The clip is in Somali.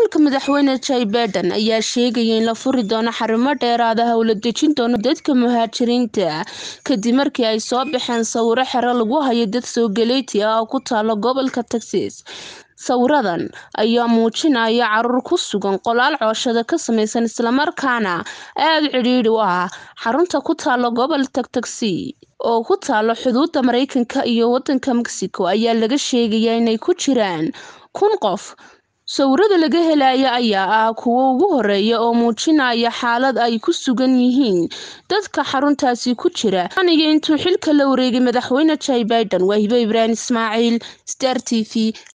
maamulka madaxweyne jay baiden ayaa sheegaya in la furi doono xarumo dheeraada howla dejin doono dadka muhaajiriinta kadib markii ay soo baxeen sawiro xero lagu hayo dad soogaleeti ah oo ku taalo gobolka texas sawiradan ayaa muujinaya caruur ku sugan qolaal cooshada ka samaysan islamarkaana aada cidhiidhi u ah xarunta ku taalo gobolka taxi oo ku taalo xuduuda mareykanka iyo wadanka mexico ayaa laga sheegayaa inay ku jiraan kun qof sawirada laga helaya ayaa ah kuwo ugu horeeya oo muujinaya xaalad ay ku sugan yihiin dadka xaruntaasi ku jira aniyo intuu xilka la wareegay madaxweyne jay baiden waa hibo ibraahim ismaaciil star t v